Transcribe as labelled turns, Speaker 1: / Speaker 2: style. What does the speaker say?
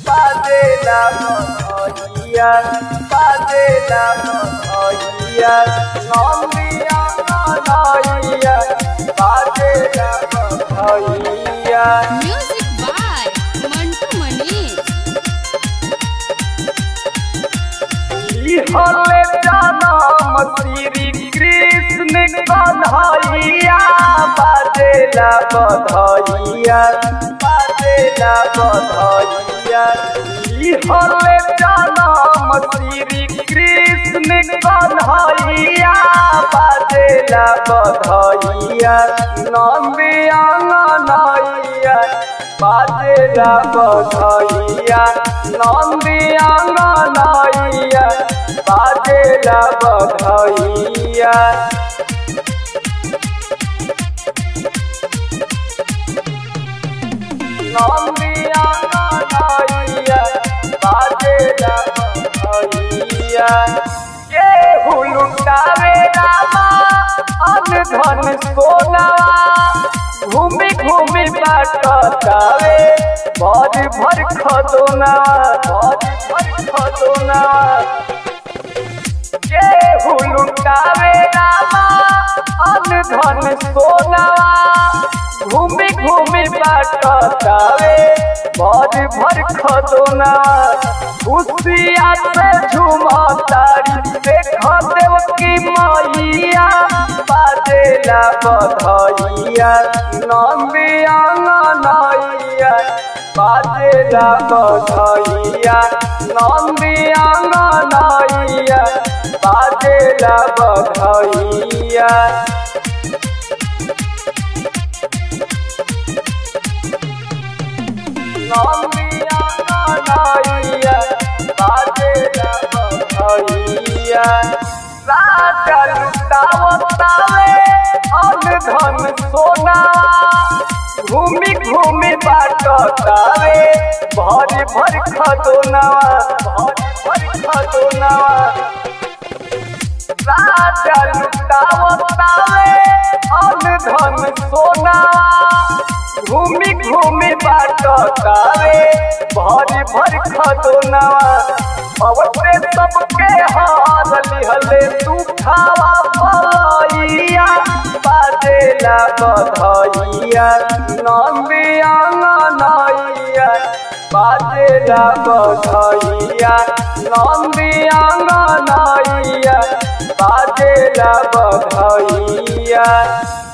Speaker 1: बाजेला बधैया बाजेला बधैया नंदिया नैया बाजेला बधैया
Speaker 2: Music by Mantu Manish.
Speaker 1: हले जनम श्री कृष्ण कन्हैया बाजेला बधैया बाजेला बधैया हले जनम श्री कृष्ण कन्हैया बाजेला बधैया नंदिया नैया बाजेला बधैया नंदिया नैया बाजेला बधैया नंदिया नैया बाजेला बधैया के हुलुटावे रामा अन धन सोनावा घूमी घूमी बाटतावे भर भर खदोना भर भर खदोना के हुलुटावे रामा अन धन सोनावा घूमी घूमी बाटतावे भर भर खदोना खुशिया से झूमा तारी देख देव की मैया बाजेला बधैया नंदिया नैया बाजेला बधैया नंदिया नैया बाजेला बधैया नंदिया नैया बाजेला बधैया राजा लुटावतावे अन धन सोना घूमी घूमी बाटतावे भर भर खदोनावा भर भर खदोनावा राजा लुटावतावे अन धन सोना घूमी घूमी बाटतावे भर भर खदोनावा अवते सबके हार लिहले तू खावा भैया बाजेला बधैया नंदिया नैया बाजेला बधैया नंदिया नैया बाजेला बधैया